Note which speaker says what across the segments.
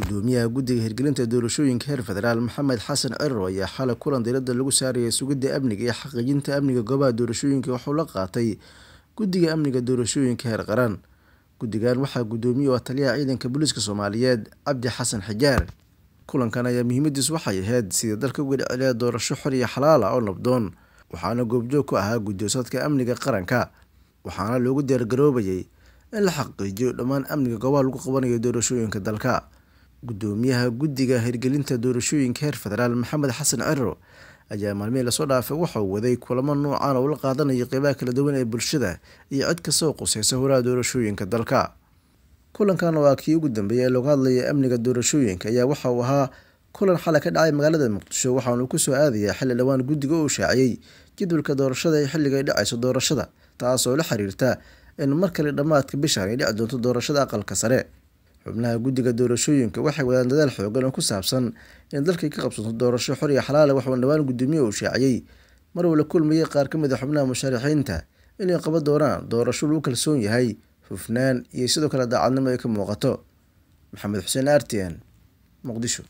Speaker 1: gudoomiyaha guddiga hirgelinta doorashooyinka heer federaal maxamed xasan cirar ayaa xalay kulan diiradda lagu saarayay sugidda amniga iyo xaqiijinta amniga goobaha doorashooyinka wuxuu la qaatay guddiga amniga doorashooyinka heer qaran guddigan waxaa guddoomiye oo taliyaha ciidanka booliiska soomaaliyeed cabdi xasan xijaar kulankan ayaa muhiimadiisu waxay ahayd sidii dalka uga dhiciliya doorasho xor iyo xalaal ah oo nabdoon waxaana goobjoog ku ahaa gudoosadka amniga qaranka waxaana loogu diyaargaroobayay in la xaqiijiyo dhammaan amniga goobaha lagu qabanayo doorashooyinka dalka gudoomiyaha guddiga hirgelinta doorashooyinka heer federaal maxamed xasan ciro ayaa maalmihii lasoo dhaafay waxauu waday kulamo noocan oo la qaadanayo qeybaha kala duwan ee bulshada iyo cid kastoo quseysa horaha doorashooyinka dalka kulankan oo ah kii ugu dambeeyay ee looga hadlaya amniga doorashooyinka ayaa waxa uu ahaa kulan xalay ka dhacay magaalada muqdisho waxaanu kusoo aadayaa xilli dhowaan guddiga uu shaaciyey jadwalka doorashada ee xilliga ay dhacayso doorashada taas oo la xiriirta in mar kale dhammaadka bishan ay dhici doonto doorashada aqalka sare xubnaha guddiga doorashooyinka waxay wadaan dadaal xoogan oo ku saabsan in dalkay ka qabsanto doorasho xor iyo xalaala waxauna dhowaan guddoomiye uu shaaciyey mar uu la kulmayay qaar ka mid a xubnaha musharaxiinta inay qaban doonaan doorasho lagu kalsoon yahay hufnaan iyo sidoo kale daacadnimo ay ka muuqato maxamed xuseen artian muqdisho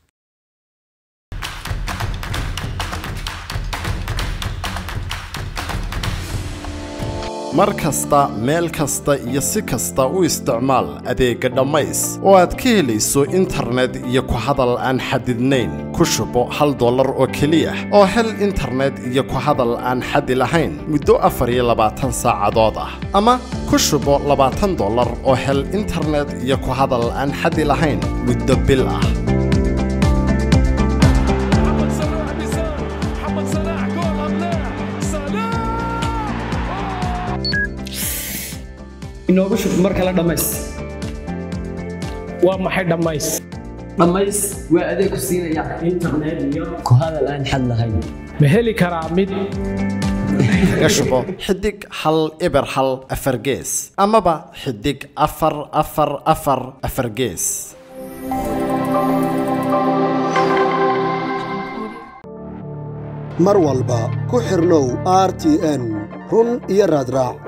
Speaker 2: mar kasta meel kasta iyo si kasta u isticmaal adeegga dhammays oo aad ka helayso internet iyo ku hadal aan xadidnayn ku shubo hal dollar oo keliya oo hel internet iyo ku hadal aan xadi lahayn muddo afar iyo labaatan saacadood ah ama ku shubo labaatan dollar oo hel internet iyo ku hadal aan xadi lahayn muddo bil ah
Speaker 3: محمد صلاح بيسار محمد صلاح جول ام لا صلاح
Speaker 4: inoogu shub mar kale dhammays
Speaker 5: waa maxay dhammays
Speaker 4: dhammays waa adeeg ku siinaya internet iyo ku hadal aan xad lahayn
Speaker 5: ma heli karaa mid
Speaker 2: kaga shubo xidig hal eber hal afar gees amaba xidig afar afar afar afar gees
Speaker 6: mar walba ku xirnow r t n run iyo raadraac